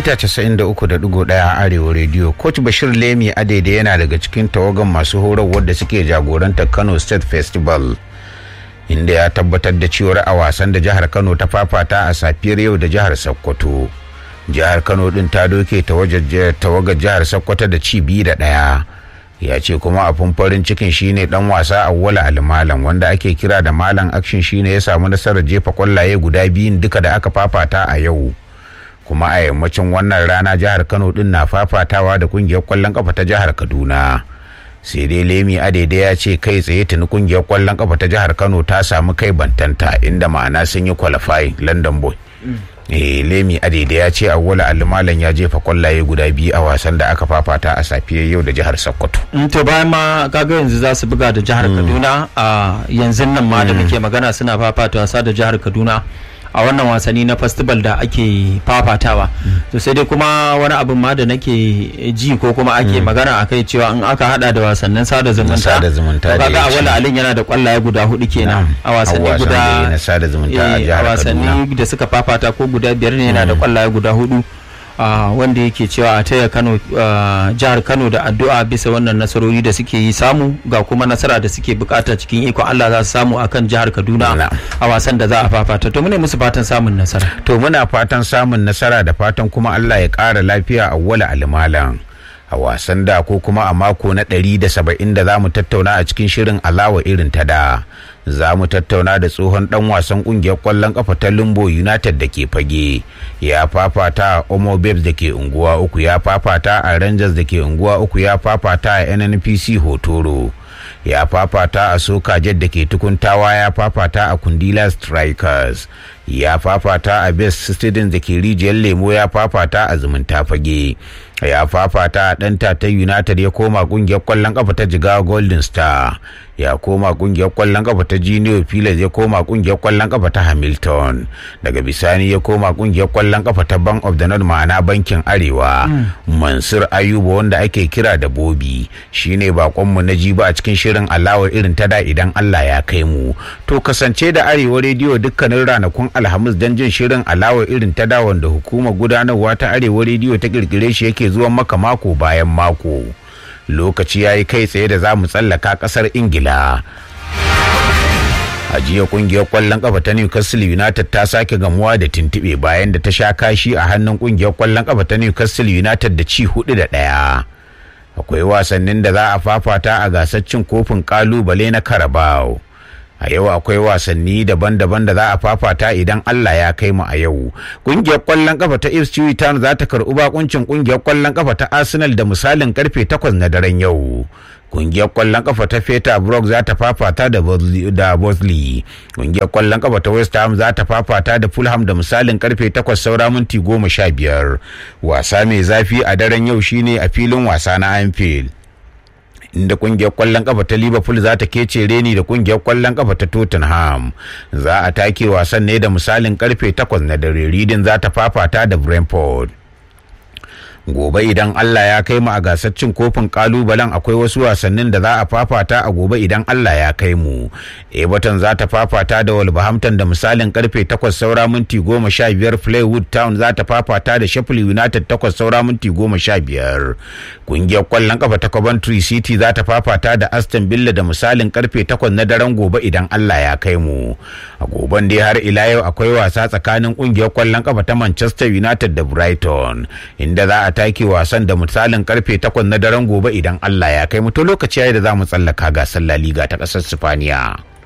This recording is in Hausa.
mita 93.1 arewa rediyo coach bashir lemi adaida yana daga cikin tawagan masu horarwar da suke jagorantar kano state festival inda ya tabbatar da cewar a wasan da jihar kano ta fafata a safiyar yau da jihar sokoto jihar kano din ta doke tawagar jihar sokoto da ci biyu da ɗaya ya ce kuma abin farin cikin shine dan wasa awwala almalam wanda ake kira da malam action shine ya samu nasarar jefa kwallaye guda biyun duka da aka fafata a yau kuma a yammacin wannan rana jihar kano din na fafatawa da kungiyar kwallon kafa ta jihar kaduna sai dai lemi adede ya ce kai tsaye tuni kungiyar kwallon kafa ta jihar kano ta samu kai bantanta inda ma'ana sun yi qualifying london boy eh lemi adede ya ce awwala almalan ya jefa kwallaye guda biyu a wasan da aka fafata a safiyar yau da jihar sokoto to bayan ma kaga yanzu za su buga da jihar kaduna a yanzu nan ma da muke magana suna fafata wasa da jihar kaduna a wannan wasanni na festival da ake fafatawa to sai dai kuma wani abin ma da nake ji ko kuma ake magana a kai cewa in aka hada da wasannin sada zumunta sada zumunta kaga a wala alin yana da kwallaye guda hudu kenan a wasanni guda na sada zumunta a a jihar wasanni da suka fafata ko guda biyar ne yana da kwallaye guda hudu wanda yake cewa a taya kano jihar kano da addu'a bisa wannan nasarori da suke yi samu ga kuma nasara da suke bukata cikin ikon allah za su samu akan jihar kaduna a wasan da za a fafata to mune musu fatan samun nasara to muna fatan samun nasara da fatan kuma allah ya ƙara lafiya a wala almalan a wasan da ko kuma a mako na ɗari da saba'in da za mu tattauna a cikin shirin alawa irin ta da za mu tattauna da tsohon dan wasan kungiyar kwallon kafa ta lumbo united da ke fage ya fafata a omo babes da ke unguwa uku ya fafata a rangers da ke unguwa uku ya fafata a nnpc hotoro ya fafata a soka jet da ke tukuntawa ya fafata a kundila strikers ya fafata a best students da ke rijiyar lemo ya fafata a zumunta fage ya fafata a ɗanta ta united ya koma kungiyar kwallon kafa ta jigawa golden star ya koma kungiyar kwallon kafa ta junior pilas ya koma kungiyar kwallon kafa ta hamilton daga bisani ya koma kungiyar kwallon kafa ta bank of the north ma'ana bankin arewa mansur ayuba wanda ake kira da bobi shine bakonmu na jiba a cikin shirin alawar irin ta da idan allah ya kai mu to kasance da arewa rediyo dukkanin ranakun alhamis don jin shirin alawar irin ta da wanda hukumar gudanarwa ta arewa rediyo ta kirkire shi yake zuwan maka mako bayan mako lokaci ya yi kai tsaye da za mu tsallaka kasar ingila a jiya kungiyar kwallon kafa ta newcastle united ta sake gamuwa da tintibe bayan da ta sha kashi a hannun kungiyar kwallon kafa ta newcastle united da ci hudu da daya akwai wasannin da za a fafata a gasar cin kofin kalubale na carabao a yau akwai wasanni daban-daban da za a fafata idan Allah ya kai mu a yau kungiyar kwallon kafa ta Ipswich Town za ta karɓi bakuncin kungiyar kwallon kafa ta Arsenal da misalin karfe 8 na daren yau kungiyar kwallon kafa ta Feta Brook za ta fafata da Bosley kungiyar kwallon kafa ta West Ham za ta fafata da Fulham da misalin karfe 8 saura minti 15 wasa mai zafi a daren yau shine a filin wasa na Anfield inda kungiyar kwallon kafa ta liverpool za ta kece reni da kungiyar kwallon kafa ta tottenham za a take wasan ne da misalin karfe 8 na dare reading za ta fafata da brentford gobe idan Allah ya kai mu a gasar cin kofin kalubalen akwai wasu wasannin da za a fafata a gobe idan Allah ya kai mu Everton za ta fafata da Wolverhampton da misalin karfe 8 saura minti 15 Fleetwood Town za ta fafata da Sheffield United 8 saura minti 15 kungiyar kwallon kafa ta Coventry City za ta fafata da Aston Villa da misalin karfe 8 na daren gobe idan Allah ya kai mu a goben dai har ila yau akwai wasa tsakanin kungiyar kwallon kafa ta Manchester United da Brighton inda za a take wasan da misalin karfe 8 na daren gobe idan Allah ya kai mu to lokaci yayi da za mu tsallaka gasar La Liga ta ƙasar Sifaniya.